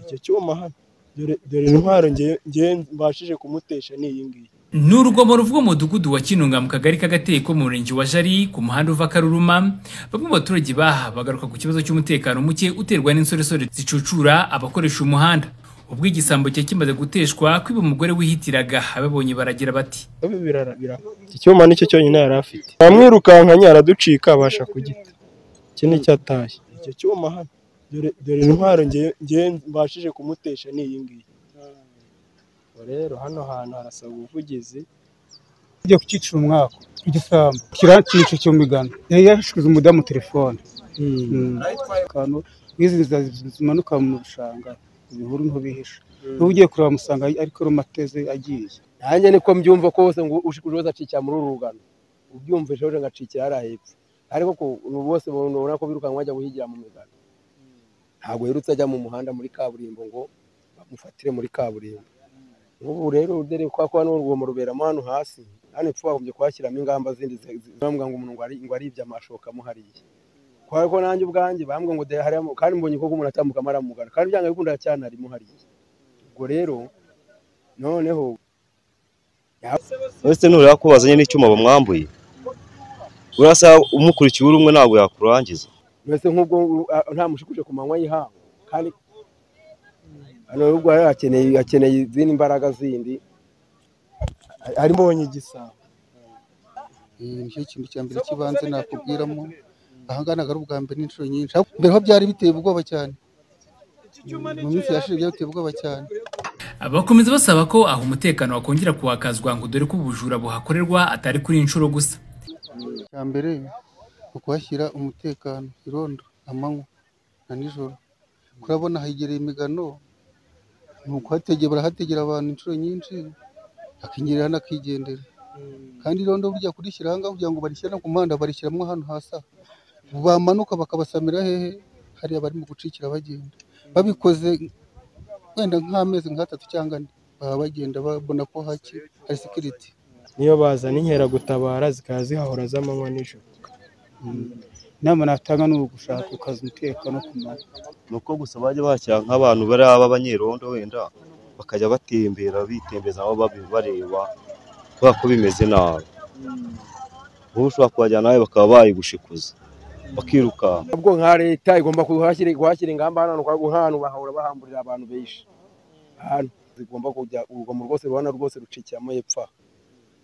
icyo cyuma hano dore intwaro ngewe mbashije kumutesha ni iyi ngiyi ni urugomero rw'umudugudu wa kinunga mu kagari k'agateko mu murenge wa jari ku muhanda uva karuruma bamwe mu baturage baha bagaruka ku kibazo cy'umutekano muke uterwa n'insoresore zicucura abakoresha umuhanda ubwo igisambo cyari kimaze guteshwa kwiba umugore wihitiraga ababonye baragira bati abe birarabira iki cyuma nicyo cyonyine yari afite yamwirukankanye araducika abasha kugita iki ni icyatashye icyo cyuma hano dore intwaro ngewe mbashije kumutesha ni iyi ngiyi rero hano hantu harasaba ubuvugizi ajya kucyicira umwaka igisambu kirakica cyumigana yari yashikiza umudamu telefone akantu nk'izi zimanuka mu bishanga ibihuru niho bihisha n'ubu ugiye kureba musanga ariko rumateze agiye nanjye niko mbyumva ko bose ngo ushikuje wese acikira muri uru rugano ubyumvise wese agacikira hariya hepfo ariko ko bose babona ko birukanka bajya guhigira mu migano ntabwo yerutse ajya mu muhanda muri kaburimbo ngo bamufatire muri kaburimbo nk'ubu rero dore ko kwa n'urwomo ruberamo hano hasi hano epfo bagombye kuhashyiramo ingamba zindi zibambwa ngo umuntu ngo aribye amashoka amuhariye kubera ko nanjye ubwanjye bambwe ngo harimo kandi mbonye ko umuntu atambuka aramugana kandi byanga bikunda cyane arimo hariya ubwo rero noneho uretse nureba ko bazanye n'icyuma bamwambuye urasaba umukurikiye uri umwe ntabwo yakurangiza mbese nk'ubwo nta mushikuje ku manywa y'ihangu kandi hano ubwo rero akeneye izindi mbaraga zindi arimo mbonye igisabo nicyo kintu cya mbere cy'ibanze nakubwiramo aha ngaha ntabwo ari ubwa mbere n'inshuro nyinshi mbere ho byari biteye ubwoba cyane mu minsi yashize byari biteye ubwoba cyane bakomeza basaba ko aho umutekano wakongera kuhakazwa ngo dore ko ubujura buhakorerwa atari kuri inshuro gusa cya mbere ni ukuhashyira umutekano irondo amanywa na nijoro kurabona hegereye imigano ni ukuhategera barahategera abantu inshuro nyinshi hakinjirira n'akigendera kandi irondo burya kurishyira aha ngaha kugira ngo barishyire no ku muhanda barishyiramo hano hasi aha bamanuka bakabasamira hehe hariya barimo gucikira bagenda babikoze wenda nk'amezi nk'atatu cyangwa ane baba bagenda babona ko haki hari sekiriti niyo bazana inkeragutabara zikaba zihahora z'amanywa nijoro inama natanga ni ugushaka ukaza umutekano ku manywa ni uko gusa bajya bashyira nk'abantu bari abanyerondo wenda bakajya batembera bitembeza nabo bareba kubera ko bimeze nabi wowe ushobora kuhajyana nawe bakaba bayigushikuza bakirukanka ubwo nka leta igomba kuhashyira ingamba hano nk'ahantu bahahora bahamburira abantu benshi hano zigomba kujya urugomo rwose rubona rwose rucikiramo hepfo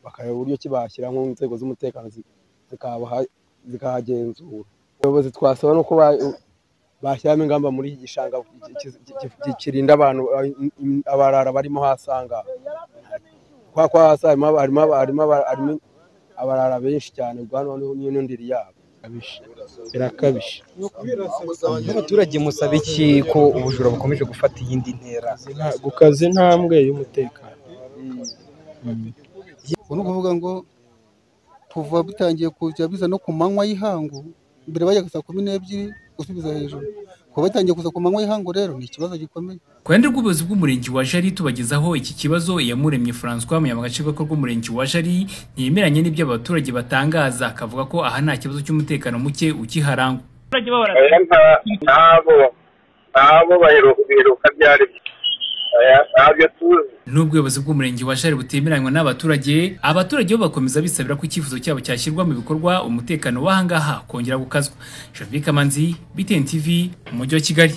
bakareba uburyo kibashyira mu nzego z'umutekano zikahagenzura abayobozi twasaba nuko bashyiramo ingamba muri iki gishanga kirinda abantu abarara barimo hasanga kwa kwa hasi harimo abarara benshi cyane ubwo niyo n'indiri yabo birakabije nk'abaturage musaba iki ko ubujura bukomeje gufata iyindi ntera gukaza intambwe y'umutekano ubu ni ukuvuga ngo kuva bitangiye kujya biza no ku manywa y'ihangu mbere bajyaga saa kumi n'ebyiri gusubiza hejuru kuba batangiye kuza ku manywa y'ihangu rero ni ikibazo gikomeye ku ruhande rw'ubuyobozi bw'umurenge wa jari tubagezaho iki kibazo iyamuremye francois muyamagace gakorwa rw'umurenge wa jari ntiyemeranye n'ibyo abaturage batangaza akavuga ko aha nta kibazo cy'umutekano muke ukiharangwa nabo biruka byari ntabyo tuzi nubwo ubuyobozi bw'umurenge wa jari butemeranywa n'abaturage abaturage bo bakomeza bisabira ko icyifuzo cyabo cyashyirwa mu bikorwa umutekano w'ahangaha kongera gukazwa javika manzi btn tv umujyi wa kigali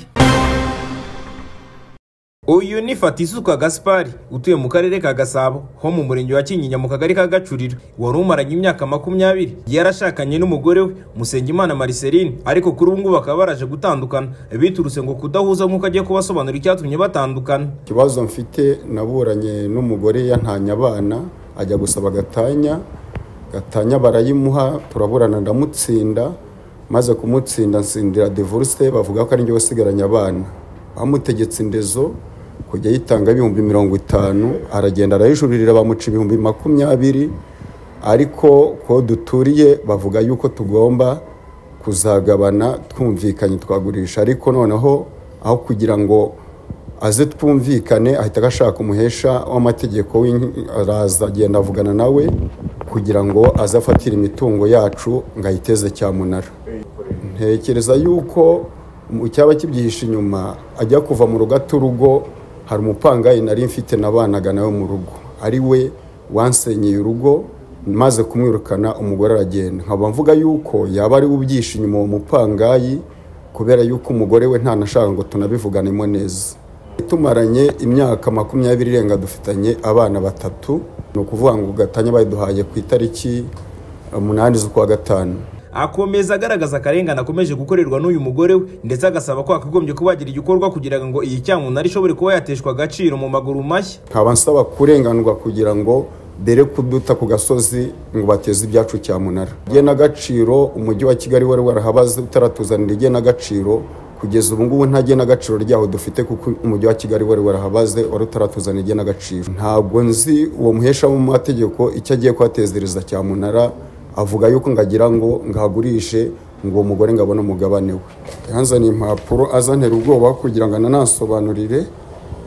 uyu ni fatisuka gaspari utuye mu karere ka gasabo ho mu murenge wa kinyinya mu kagari ka gacuriro wari umaranye imyaka makumyabiri yarashakanye n'umugore we musengimana mariceline ariko kuri ubu ngubu bakaba baraje gutandukana biturutse ngo kudahuza nk'uko agiye kubasobanurira icyatumye batandukana ikibazo mfite naburanye n'umugore yantanye abana ajya gusaba gatanya gatanya barayimuha turaburana ndamutsinda maze kumutsinda nsindira divorce bavuga ko ari njye wasigaranye abana bamutegetse indezo kujya yitanga ibihumbi mirongo itanu aragenda arayijurira bamuca ibihumbi makumyabiri ariko ko duturiye bavuga yuko tugomba kuzagabana twumvikanye twagurisha ariko noneho aho kugira ngo aze twumvikane ahita agashaka umuhesha w'amategeko araza agenda avugana nawe kugira ngo aze afatire imitungo yacu ngo ayiteze cyamunara ntekereza yuko mu cyaba kibyihishe inyuma ajya kuva mu rugo urugo hari umupangayi nari mfite nabanaga nawe mu rugo ari we wansenyeye urugo maze kumwirukana umugore aragenda nkaba mvuga yuko yaba ari we ubyishe inyuma uwo mupangayi kubera yuko umugore we ntanashaka ngo tunabivuganemo neza tumaranye imyaka makumyabiri irenga dufitanye abana batatu ni ukuvuga ngo gatanya bayiduhaye ku itariki umunani z'ukwa gatanu akomeza agaragaza akarengane akomeje gukorerwa n'uyu mugore we ndetse agasaba ko hakagombye kuba hagira igikorwa kugira ngo iyi cyamunara ishobore kuba yateshwa agaciro mu maguru mashya nkaba nsaba kurenganurwa kugira ngo dere kuduta ku gasozi ngo bateze ibyacu cyamunara igenagaciro umujyi wa kigali wari warahabaze utaratuzanira igenagaciro kugeza ubu ngubu nta genagaciro ryaho dufite kuko umujyi wa kigali wari warahabaze wari utaratuzanira igenagaciro ntabwo nzi uwo muhesha mu mategeko icyo agiye kuhatezereza cyamunara avuga yuko ngagira ngo ngahagurishe ngo uwo mugore ngo abone umugabane we yanzaniye impapuro azanira ubwoba kugira ngo ananasobanurire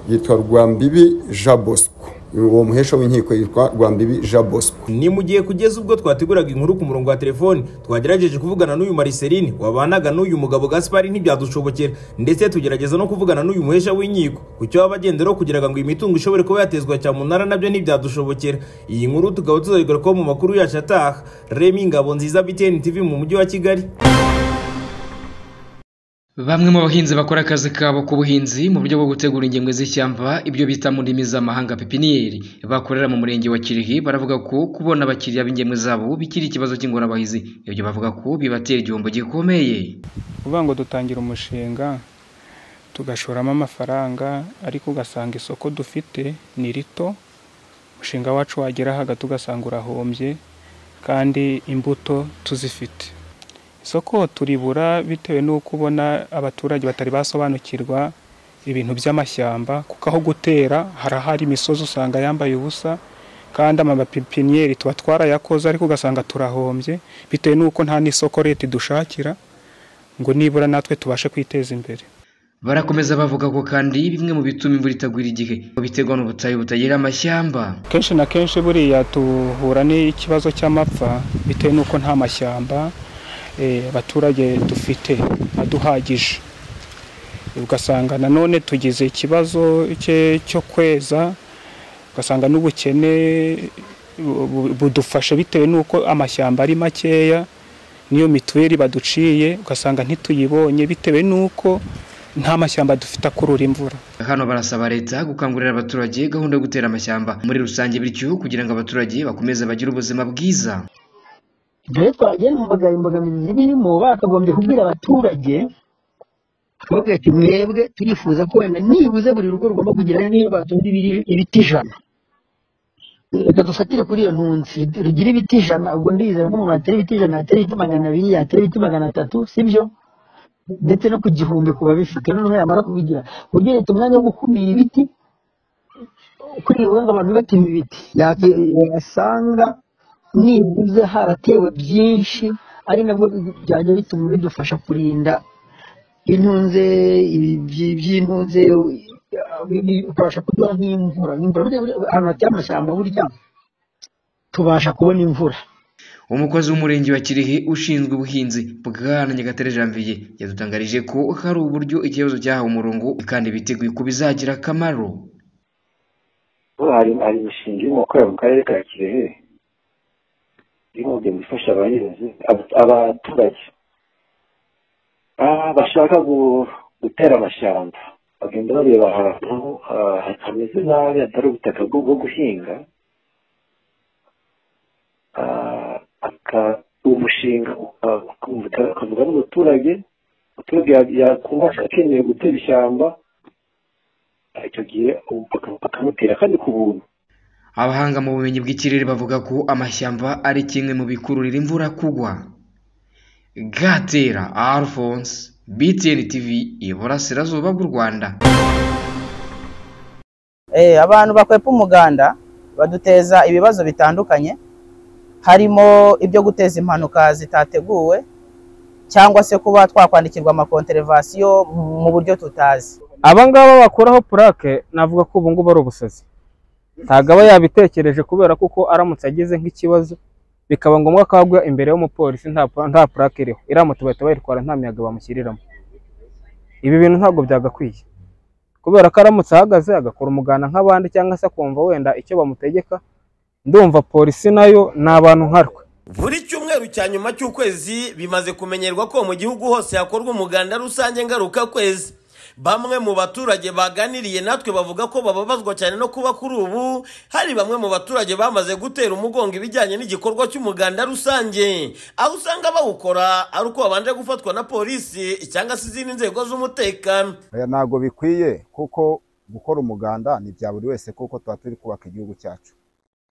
yitwa rwambibi jean bosco uwo muhesha w'inkiko yitwa rwambibi jean bosco ni mu gihe kugeza ubwo twateguraga inkuru ku murongo wa telefoni twagerageje kuvugana n'uyu mariseline wabanaga n'uyu mugabo gaspari ntibyadushobokera ndetse tugerageza no kuvugana n'uyu muhesha w'inkiko ku cyo waba agenderaho kugira ngo iyi mitungo ishobore kuba yatezwa cyamunara nabyo ntibyadushobokera iyi nkuru tukaba tuzayigarukaho mu makuru yacu ataha remi ngabo nziza btn tv mu mujyi wa kigali Bamwe mu bahinzi bakora akazi kabo k'ubuhinzi mu buryo bwo gutegura ingemwe z'ishyamba ibyo bita mu ndimi z'amahanga pepiniyeri bakorera mu murenge wa Kirihi baravuga ko kubona abakiriya b'ingemwe zabo bikiri ikibazo cy'ingorabahizi ibyo bavuga ko bibatera igihombo gikomeye kuvuga ngo dutangira umushinga tugashoramo amafaranga ariko ugasanga isoko dufite ni rito umushinga wacu wagera hagati ugasanga urahombye kandi imbuto tuzifite isoko turibura bitewe n'uko ubona abaturage batari basobanukirwa ibintu by'amashyamba kuko aho gutera harahari imisozi usanga yambaye ubusa kandi amapipiniyeri tuba twarayakoze ariko ugasanga turahombye bitewe n'uko nta n'isoko leta idushakira ngo nibura natwe tubashe kwiteza imbere barakomeza bavuga ko kandi bimwe mu bituma imvura itagwira igihe biterwa n'ubutayu butagira amashyamba kenshi na kenshi buriya duhura n'ikibazo cy'amapfa bitewe n'uko nta mashyamba abaturage dufite aduhagije ugasanga nanone tugize ikibazo cyo kweza ugasanga n'ubukene budufasha bitewe n'uko amashyamba ari makeya n'iyo mituweli baduciye ugasanga ntituyibonye bitewe n'uko nta mashyamba dufite akurura imvura hano barasaba leta gukangurira abaturage gahunda yo gutera amashyamba muri rusange bityo kugira ngo abaturage bakomeze bagire ubuzima bwiza dore twagiye mvuga imbogamizi zirimo bakagombye kubwira abaturage tubabwira ati mwebwe turifuza ko wenda nibuze buri rugo rugomba kugira niyo batunze ibiti ijana reka dufatire kuri iyo ntunsi rugira ibiti ijana ubwo ndizera ko umuntu atari ibiti ijana atari ibiti magana abiri atari ibiti magana atatu sibyo ndetse no ku gihumbi ku babifite noneho yamara kubigira ku buryo leta umwanya wo gukumira ibiti kuri iyi ngo abantu batema ibiti yasanga nibuze haratewe byinshi ari nabwo byajya bituma bidufasha kurinda intunze by'intunze tubasha kuduha nk'imvura ahantu hateye amashyamba burya tubasha kubona imvura umukozi w'umurenge wa kirehe ushinzwe ubuhinzi bwana nyagatare janvier yadutangarije ko hari uburyo ikibazo cyahawe umurongo kandi biteguye ko bizagira akamaro hari imishinga irimo gukorera mu karere ka kirehe inkunga ifasha abahinzi abaturage bashaka gutera amashyamba bagenda bareba ahantu hatameze nabi hatari ubutaka bwo guhinga umushinga ukavuga n'umuturage umuturage yakumva akeneye gutera ishyamba icyo gihe bakamutera kandi ku buntu abahanga mu bumenyi bw'ikirere bavuga ko amashyamba ari kimwe mu bikururira imvura kugwa gatera alphonse btn tv iburasirazuba bw'u rwanda abantu bakwepa umuganda baduteza ibibazo bitandukanye harimo ibyo guteza impanuka zitateguwe cyangwa se kuba twakwandikirwa amakonterevasiyo mu buryo tutazi aba ngaba bakuraho purake navuga ko ubu ngubu ari ubusazi ntabwo aba yabitekereje kubera kuko aramutse agize nk'ikibazo bikaba ngombwa ko agwa imbere y'umupolisi nta purake iriho iramutse bahita bayitwara nta miyaga bamushyiriramo ibi bintu ntabwo byagakwiye kubera ko aramutse ahagaze agakora umuganda nk'abandi cyangwa se akumva wenda icyo bamutegeka ndumva polisi nayo ni abantu nka rwe buri cyumweru cya nyuma cy'ukwezi bimaze kumenyerwa ko mu gihugu hose hakorwa umuganda rusange ngaruka kwezi bamwe mu baturage baganiriye natwe bavuga ko bababazwa cyane no kuba kuri ubu hari bamwe mu baturage bamaze gutera umugongo ibijyanye n'igikorwa cy'umuganda rusange aho usanga bawukora ari uko babanje gufatwa na polisi cyangwa se izindi nzego z'umutekano oya ntabwo bikwiye kuko gukora umuganda ni bya buri wese kuko tuba turi kubaka igihugu cyacu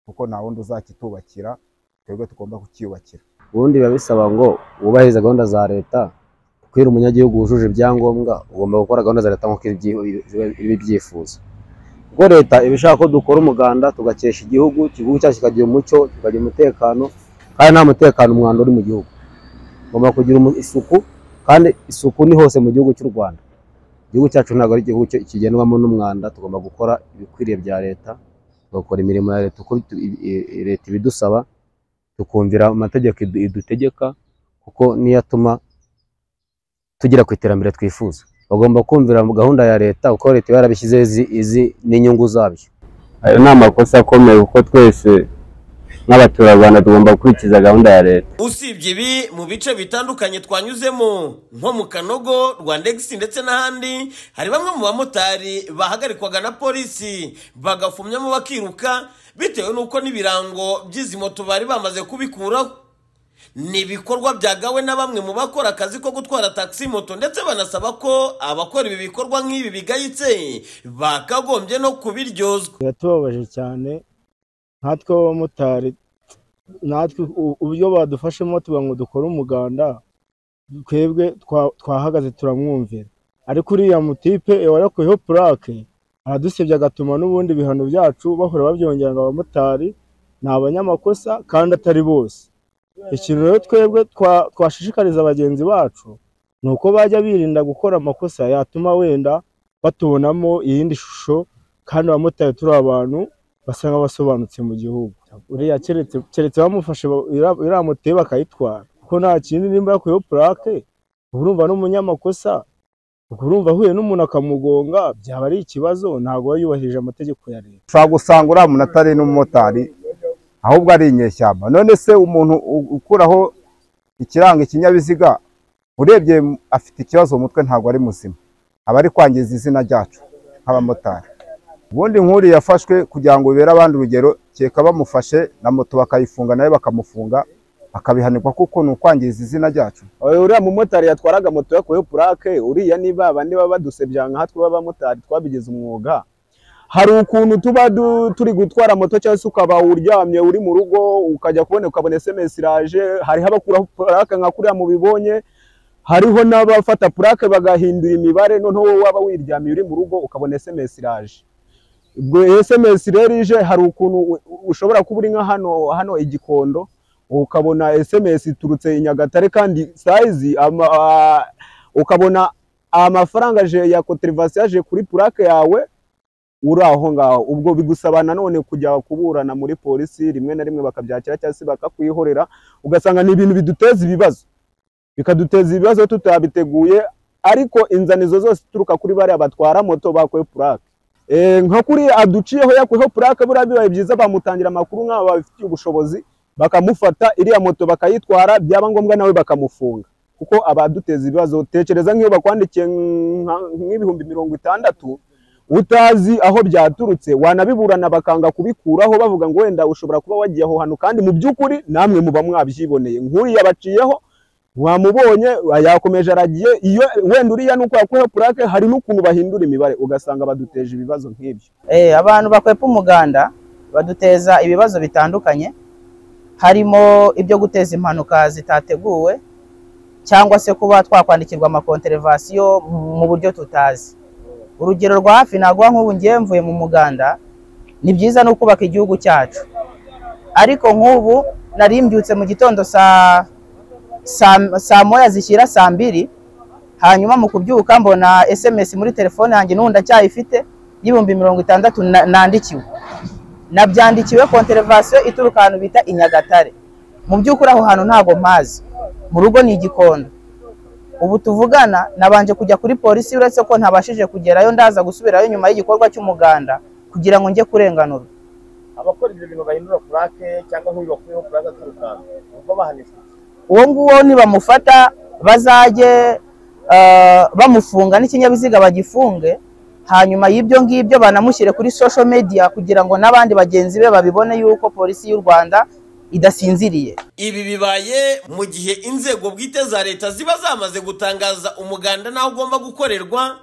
kuko nta wundi uzakitubakira twebwe tugomba kukiyubakira ubundi biba bisaba ngo wubahirize gahunda za leta kubera umunyagihugu wujuje ibyangombwa ugomba gukora gahunda za leta nk'uko ibibyifuza ubwo leta iba ishaka ko dukora umuganda tugakesha igihugu igihugu cyacu kikagira umucyo kikagira umutekano kandi nta mutekano umwanda uri mu gihugu ugomba kugira umu- isuku kandi isuku ni hose mu gihugu cy'u rwanda igihugu cyacu ntabwo ari igihugu cyo- kigendwamo n'umwanda tugomba gukora ibikwiriye bya leta tugakora imirimo ya leta uko bitu- i- i- leta ibidusaba tukumvira amategeko idu- idutegeka kuko niyo atuma tugera ku iterambere twifuza bagomba kumvira mu gahunda ya leta kuko leta iba yarabishyizeho izi- izi n'inyungu zabyo ayo ni amakosa akomeye kuko twese nk'abaturarwanda tugomba gukurikiza gahunda ya leta usibye ibi mu bice bitandukanye twanyuzemo nko mu kanogo rwandex ndetse n'ahandi hari bamwe mu bamotari bahagarikwaga na polisi bagafumyamo bakiruka bitewe n'uko n'ibirango by'izi moto bari bamaze kubikuraho ni ibikorwa byagawe na bamwe mu bakora akazi ko gutwara taxi moto ndetse banasaba ko abakora ibi bikorwa nk'ibi bigayitse bakagombye no kubiryozwa biratubabaje cyane nkatwe abamotari natwe u- uburyo badufashemo tuba ngo dukore umuganda twebwe twa- twahagaze turamwumvira ariko uriya mutipe warakuyeho purake aradusebya agatuma n'ubundi ibihano byacu bahora babyongera ngo abamotari ni abanyamakosa kandi atari bose ikintu rero twebwe twa- twashishikariza bagenzi bacu ni uko bajya birinda gukora amakosa yatuma wenda batubonamo iyindi shusho kandi abamotari turi abantu basanga basobanutse mu gihugu uriya keretse keretse bamufashe ba- ira- iriya moto ye bakayitwara kuko nta kindi nimba yakuyeho purake uba urumva n'umunyamakosa ubwo urumva ahuye n'umuntu akamugonga byaba ari ikibazo ntabwo aba yubahirije amategeko ya leta ushobora gusanga uriya muntu atari n'umumotari ahubwo ari inyeshyamba none se umuntu u- ukuraho ikiranga ikinyabiziga urebye afite ikibazo mu mutwe ntabwo ari muzima aba ari kwangiza izina ryacu nk'abamotari ubundi nk'uriya yafashwe kugira ngo bibere abandi urugero keka bamufashe na moto bakayifunga nayo bakamufunga akabihanirwa kuko ni ukwangiza izina ryacu Oya, uriya mumotari yatwaraga moto yakuyeho purake uriya niba bandi baba badusebya nka twe b'abamotari twabigize umwuga hari ukuntu tuba du- turi gutwara moto cyangwa se ukaba uryamye uri mu rugo ukajya kubona ukabona esemesi iraje hariho abakuraho purake nka kuriya mubibonye hariho n'abafata purake bagahindura imibare noneho wowe waba wiryamiye uri mu rugo ukabona esemesi iraje ubwo sms rero ije hari ukuntu u- u- ushobora kuba uri nka hano hano igikondo ukabona sms iturutse i nyagatare kandi sayizi ama- a- ukabona amafaranga aje ya koterivasi yaje kuri purake yawe uri aho ngaho ubwo bigusaba nanone kujya kuburana muri polisi rimwe na rimwe bakabyakira cyangwa se bakakwihorera ugasanga ni ibintu biduteza ibibazo bikaduteza ibibazo tutabiteguye ariko inzanizo zose zituruka kuri bariya batwara moto bakuye purake Eh, nka kuri aduciyeho yakuyeho purake buriya bibaye byiza bamutangira amakuru nk'aba babifitiye ubushobozi bakamufata iriya moto bakayitwara byaba ngombwa nawe bakamufunga kuko abaduteza ibibazo tekereza nk'iyo bakwandikiye nka- nk'ibihumbi mirongo itandatu utazi aho byaturutse wanabiburana bakanga kubikuraho bavuga ngo wenda ushobora kuba wagiye aho hantu kandi mu by'ukuri namwe muba mwabyiboneye nk'uriya baciyeho wamubonye yakomeje aragiye iyo wenda uriya nuko yakuyeho purake hari n'ukuntu bahindura imibare ugasanga baduteje ibibazo nk'ibyo Eh, abantu bakwepa umuganda baduteza ibibazo bitandukanye harimo ibyo guteza impanuka zitateguwe cyangwa se kuba twakwandikirwa amakonterevasiyo mu buryo tutazi urugero rwa hafi naguha nk'ubu ngiye mvuye mu muganda ni byiza no kubaka igihugu cyacu ariko nk'ubu nari mbyutse mu gitondo saa saa saa moya zishyira saa mbiri hanyuma mu kubyuka mbona sms muri telefone yanjye n'ubu ndacyayifite y'ibihumbi mirongo itandatu na- nandikiwe nabyandikiwe konterevasiyo ituruka ahantu bita i nyagatare mu by'ukuri aho hantu ntabwo mpazi mu rugo ni igikondo ubu tuvugana nabanje kujya kuri polisi uretse ko ntabashije kugerayo ndaza gusubirayo nyuma y'igikorwa cy'umuganda kugira ngo njye kurenganurwa abakora ibyo bintu bahindura purake cyangwa aho bakuyeho purake aturukanwa ubwo bahanishwa uwo nguwo nibamufata bazajye eh, bamufunga n'ikinyabiziga bagifunge hanyuma y'ibyo ngibyo banamushyire kuri social media kugira ngo n'abandi bagenzi be babibone yuko polisi y'u rwanda idasinziriye ibi bibaye mu gihe inzego bwite za leta ziba zamaze gutangaza umuganda n'aho ugomba gukorerwa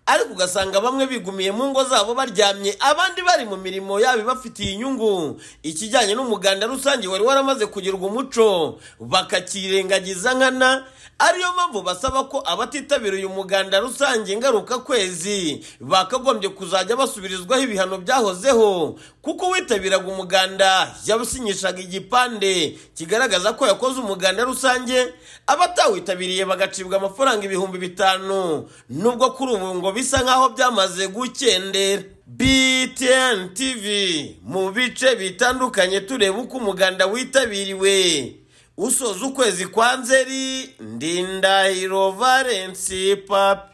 ariko ugasanga bamwe bigumiye mu ngo zabo baryamye abandi bari mu mirimo yabo ibafitiye inyungu ikijyanye n'umuganda rusange wari waramaze kugirwa umuco bakakirengagiza nkana ariyo mpamvu basaba ko abatitabira uyu muganda rusange ngaruka kwezi bakagombye kuzajya basubirizwaho ibihano byahozeho kuko uwitabiraga umuganda yabusinyishaga igipande kigaragaza ko yakoze umuganda rusange abatawitabiriye bagacibwa amafaranga ibihumbi bitanu nubwo kuri ubu ngo bisa nk'aho byamaze gukendera btn tv mu bice bitandukanye tureba uko umuganda witabiriwe usoza ukwezi kwa nzeri ndindahiro valensi papi